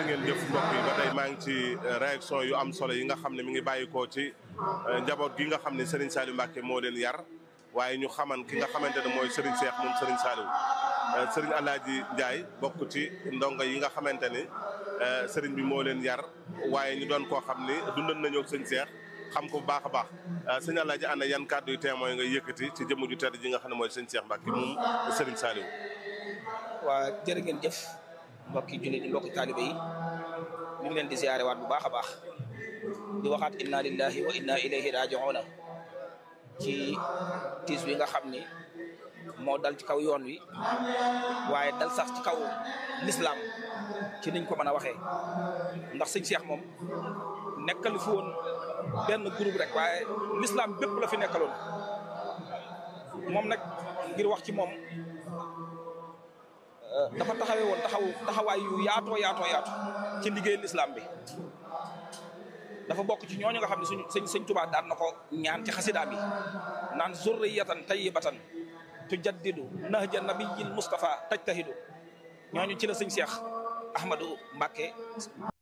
ngeen jëf mbokk yi ba tey maa ngi ci réaction yu am solo yi nga xam ne mi ngi bàyyikoo ci njaboot gi nga xam ne Serigne Saliou Mbacke moo leen yar waaye ñu xaman ki nga xamante ne mooy Serigne Cheikh moom Serigne Saliou Serigne Alaaji Ndiaye bokk ci ndongo yi nga xamante ni Serigne bi moo leen yar waaye ñu doon koo xam ni dundal nañoo ak Serigne Cheikh xam ko bu baax a baax sëñ Alaaji ana yan kàddu yu témoin nga yëkkati ci jëmm ju tedd ji nga xam ne mooy Serigne Cheikh Mbacke moom Serigne Saliou. waa jërë ngeen jëf mbokki jullit yi mbokki taalibe yi ñu ngi leen di ziare waat bu baax a baax di waxaat inna lillahi wa inna ilayhi raji'una ci tiis wi nga xam ni moo dal ci kaw yoon wi waaye dal sax ci kaw lislaam ci niñ ko mën a waxee ndax sëñ Cheikh moom nekkal fi woon benn groupe rek waaye lislaam bépp la fi nekkaloon moom nag ngir wax ci moom dafa taxawee woon taxaw taxawaay yu yaatoo yaatoo yaatu ci liggéey lislaam bi dafa bokk ci ñooñu nga xam ne suñu sëñ sëñ Tuubaa daan na ko ñaan ci xasidaam yi naan zurriyatan tayyibatan tujaddidu nahja nabiyil Mustafa tajtahidu ñooñu ci la sëñ Cheikh Ahmadou Mbacke